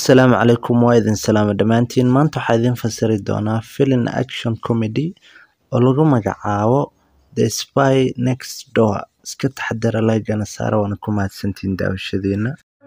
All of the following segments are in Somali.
Assalaamu calaykum waa idin salaamo dhammaantiin maanta waxaa idin fasiri doonaa filim action comedy oo lagu magacaabo The Spy Next Door iska taxadara laygana saara waana ku mahadsantihiin daawashadiina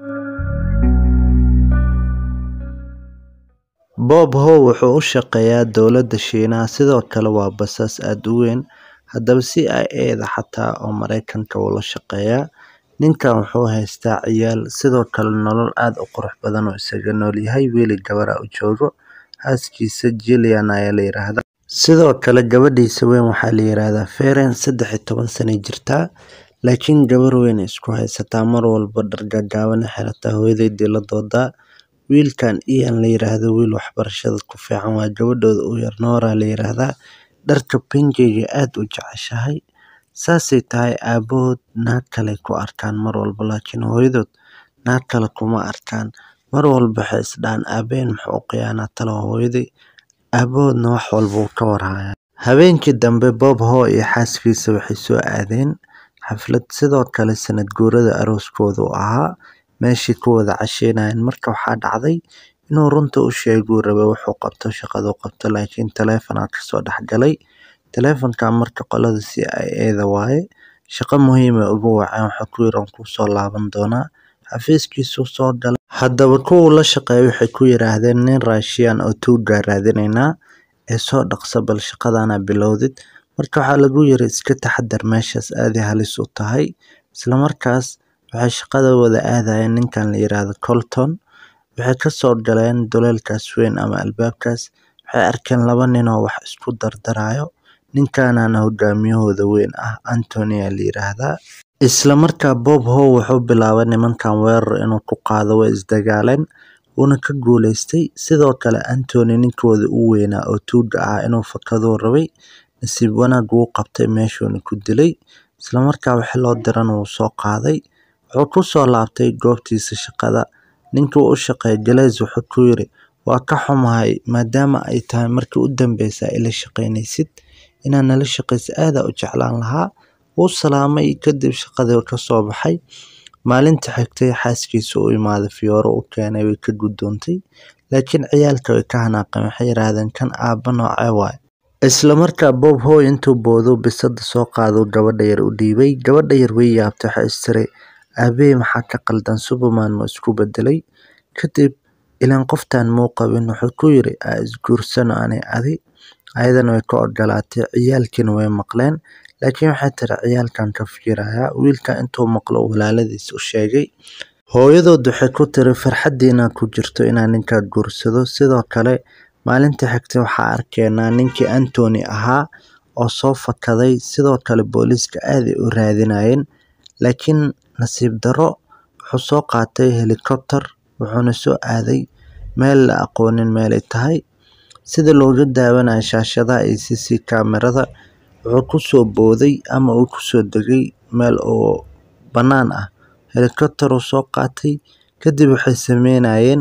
Bob Howe wuxuu u shaqeeyaa dowladda Shiinaha sidoo kale waa basaas aad u weyn haddaba CIA-da xataa oo Mareykanka wuu la shaqeeyaa ninkan wuxuu haystaa ciyaal sidoo kale nolol aad u qurux badan oo isaga nool yahay wiili gabar ah u joogo xaaskiisa Jillian ayaa la yiraahdaa sidoo kale gabadhiisa weyn waxaa la yiraahdaa Feren saddex iyo toban sano jirtaa laakiin gabar weyn isku haysataa mar walba dhar gaagaaban ay xirataa hooyadeedii la doodaa wiilkan Ian la yiraahdo wiil waxbarashada ku fiican waa gabadhooda u yar Nora la yiraahdaa dharka pinkiga aad u jeceshahay saasay tahay aabahood naag kale ku arkaan mar walba laakiin hooyadood naag kale kuma arkaan mar walba waxay isdhahaan aabaheen muxuu u khiyaanaa talo hooyaday aabahoodna wax walba wuu ka warhayaa habeenkii dambe Bob Howe iyo xaaskiisa waxay soo aadeen xaflad sidoo kale sanad guurada arooskooda u ahaa meeshii ku wada casheynayeen marka waxaa dhacday inuu runta u sheeguu rabay wuxuu qabto shaqadu qabto laakiin taleefanaa kasoo dhexgalay taleefanka marka qolada CIA-da waaye shaqo muhiim ah ugu waceen waxaa ku yiri ku soo laaban doonaa xafiiskiisuu soo galay haddaba kuwa la shaqeeya waxay ku yiraahdeen nin Russian oo tuugaa raadinaynaa ee soo dhaqso bal shaqadana bilowdid marka waxaa lagu yiri iska taxadar meeshaas aad ay halis u tahay isla markaas waxay shaqada wada aadayeen ninkan la yiraahdo Colton waxay ka soo galeen duleelkaas weyn ama albaabkaas waxay arkeen laba nin oo wax isku dardarayo ninkanana hogaamiyahooda weyn ah Anthony la yiraahdaa isla markaa Bob Howe wuxuu bilaabay nimankan weerar inuu ku qaado way isdagaaleen wuuna ka guuleystay sidoo kale Anthony ninkooda u weynaa oo tuuga ah inuu fakaduu rabay nasiib wanaag wuu qabtay meeshuuna ku dilay isla markaa wixii loo diran wuu soo qaaday wuxuu ku soo laabtay goobtiisa shaqada ninkii uu u shaqeeyay Glaze wuxuu ku yiri waa ka xumahay maadaama ay tahay markii u dambeysay ila shaqeynaysid inaan nala shaqeysa aad u jeclaan lahaa wuu salaamay kadib shaqadii ka soo baxay maalinta xigtay xaaskiisa u imaaday fiyooro u keenay way ka gudoontay laakiin ciyaalka way ka hanaaqeen waxay yiraahdeen kan aabba noocee waay isla markaa Bob Howe intuu boodo bisada soo qaado gabadha yar u dhiibay gabadha yar way yaabtay waxay istiray aabbe maxaa ka qaldan Superman ma isku bedelay kadib ilaan qoftan muu qabin wuxuu ku yiri aa isguursano ani adi ayadana way ka ogolaatay ciyaalkiina way maqleen laakiin waxay tiri ciyaalkan ka fikirayaa wiilka intuu maqlo walaaladiis u sheegay hooyadood waxay ku tiri farxadiina ku jirto inaan ninkaa guursado sidoo kale maalinta xigtay waxaa arkeenaa ninkii Anthony ahaa oo soo fakaday sidoo kale booliiska aad ay u raadinayeen laakiin nasiib darro wuxuu soo qaatay helicopter wuxuuna soo aaday meel la aqoonin meelay tahay sida looga daawanayo shaashadaha iyo CC kaamirada wuxuu ku soo booday ama uu ku soo degay meel oo bannaan ah helicopter uu soo qaatay kadib waxay sameynayeen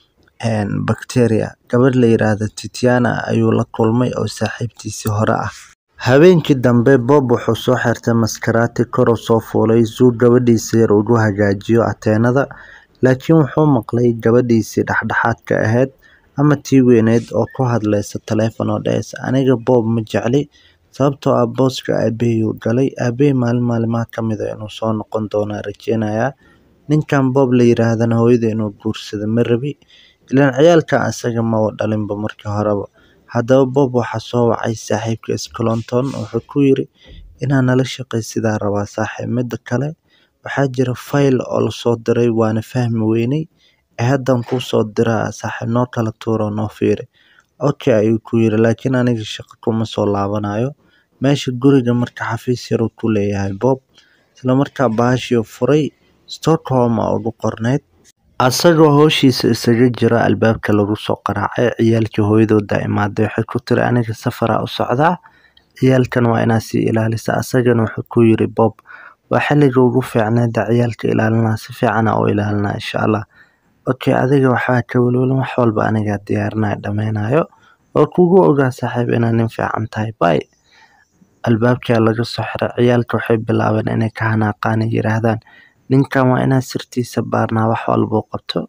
bacteria gabadh la yiraahdo Titiana ayuu la kulmay oo saaxiibtiisii hore ah habeenkii dambe Bob wuxuu soo xirtay maskaraati kor u soo fuulay suu gabadhiisa yar ugu hagaajiyo ateenada laakiin wuxuu maqlay gabadhiisii dhexdhexaadka ahayd ama tii weyneed oo ku hadlaysa taleefan oo dhahaysa aniga Bob ma jecli sababtoo ah booska aabaheyuu galay aabahey maalin maalimaha ka mid ah inuu soo noqon doonaa rajeynayaa ninkan Bob la yiraahdana hooyada inuu guursado ma rabi ilaan ciyaalkan asaga maba dhalinba markii horeba haddaba Bob waxaa soo wacay saaxiibkiis Clinton wuxuu ku yiri inaan nala shaqaysidaa rabaa saaxiib mida kale waxaa jira fayl oo lasoo diray waana fahmi weynay ee haddan kuu soo diraa saaxiib noo kala tuuro noo fiiri okay ayuu ku yiri laakiin aniga shaqo kuma soo laabanayo meesha guriga marka xafiis yar uu ku leeyahay Bob isla markaa bahashii furay Stockholm aa ugu qorneyd asagoo howshiisa isaga jira albaabka lagu soo qaraacay ciyaalkii hooyadooda imaaday waxay ku tiri aniga safaraa u socdaa ciyaalkan waa inaa sii ilaalisa asagana wuxuu ku yiri Bob waa xilliga ugu fiicneeda ciyaalka ilaalinaa si fiican u ilaalinaa insha Allah okay adiga waxbaa ka welwelin wax walba aniga diyaarinaya dhameynayo waa kugu ogaa saaxiib inaad nin fiican tahay bye albaabkaa laga soo xiray ciyaalka waxay bilaabeen inay ka hanaaqaan ay yiraahdaan ninkan waa inaan sirtiisa baarnaa wax walbuu qabto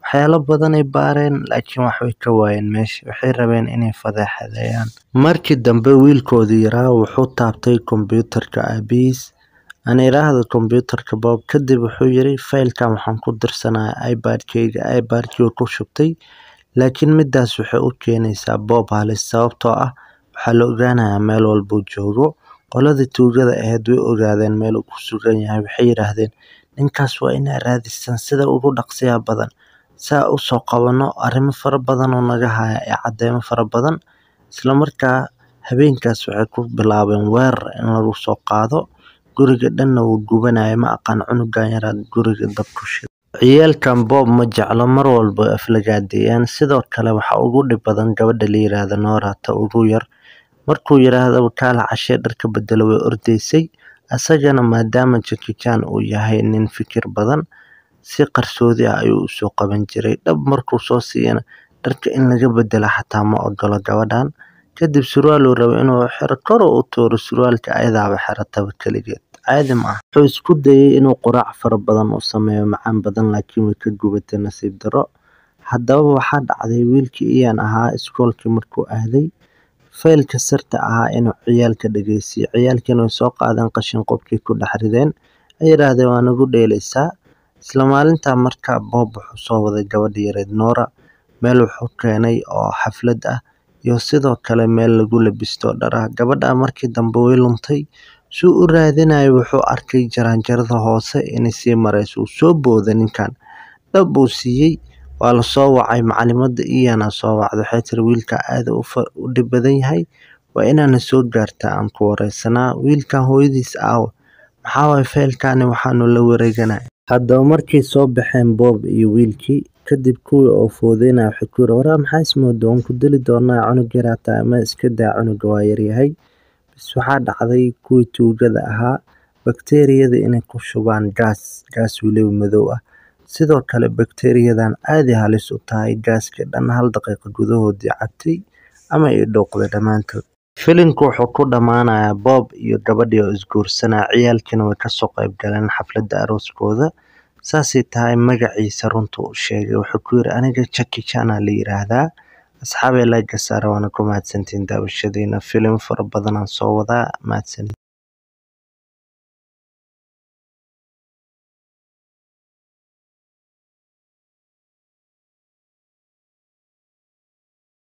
waxyaalo badan ay baareen laakiin wax way ka waayeen meesha waxay rabeen inay fadeexadeeyaan markii dambe wiilkoodii yaraa wuxuu taabtay kombiyuutarka aabihiis aan idhaahdo kombiyuutarka Bob kadib wuxuu yiri faylkan waxaan ku dirsanayaa iPad-kayga iPad-kii ku shubtay laakiin midaas waxay u keenaysaa Bob halis sababtoo ah waxaa la ogaanayaa meel walba uu joogo qoladii tuugada ahayd way ogaadeen meel uu ku sugan yahay waxay yiraahdeen ninkaas waa inaa raadisaan sida ugu dhaqsiyaha badan saa u soo qabano arrimo fara badan oo naga haya ee cadeymo fara badan isla markaa habeenkaas waxay ku bilaabeen weerar in lagu soo qaado guriga dhanna wuu gubanaya ma aqaan cunugan yaraa guriga dab ku shiday ciyaalkan Bob ma jeclo mar walba way aflagaadeeyaan sidoo kale waxa ugu dhib badan gabadha la yiraahdo Nora ta ugu yar markuu yiraahdo kaala cashee dharka bedelo way ordaysay asagana maadaama Jackie Chan uu yahay nin fikir badan si qarsoodi ah ayuu usoo qaban jiray dhab markuu soo siiyana dharka in laga bedela xataa ma ogolo gabadhan kadib surwaal uu rabo inuu xiro kor u tuuro surwaalka ayadaaba xirataba keligeed caadi ma aha wuxuu isku dayay inuu quraac fara badan u sameeyo macaan badan laakiin way ka gubatay nasiib darro haddaba waxaa dhacday wiilkii Ian ahaa iskoolkii markuu aaday faylka sirta ahaa inuu ciyaalka dhageysiiyo ciyaalkiina way soo qaadeen qashin qubkii ku dhex rideen ay yiraahdeen waa nagu dheelaysaa isla maalintaa markaa Bob wuxuu soo waday gabadha yareed Nora meel wuxuu keenay oo xaflad ah iyo sidoo kale meel lagu labisto dhar ah gabadha markii dambe way luntay suu u raadinayo wuxuu arkay jaraanjarada hoose inay sii marayso uu soo booday ninkan dhab buu siiyey waa la soo wacay macalimadda Ian soo wacday waxay tiri wiilka aad u dhib badan yahay waa inaana soo gaartaa aan ku wareysanaa wiilkan hooyadiis aawa maxaa waaye faylkani waxaanu la wareeganay haddaba markay soo baxeen Bob iyo wiilkii kadib kuwii oo foodeynaya waxay ku yiri waraa maxaa ismoodaa waan ku dili doonaa cunug yaraa tahay ama iska daa cunuga waa yaryahay bas waxaa dhacday kuwii tuugada ahaa bakteeriyada inay ku shubaan gaas gaas weliba madow ah sidoo kale bakteeriyadan aad ay halis u tahay gaaska dhan hal daqiiqo gudahoodii cabtay ama ay dhuuqday dhammaantood filimku wuxuu ku dhammaanayaa Bob iyo gabadhii oo isguursanaya ciyaalkiina way kasoo qayb galeen xafladda arooskooda saasay tahay magaciisa runta u sheegay wuxuu ku yiri aniga Jackie Chan aa la yiraahdaa asxaabay like saara waana ku mahadsantihiin daawashadiina filim fara badan aan soo wadaa mahadsanid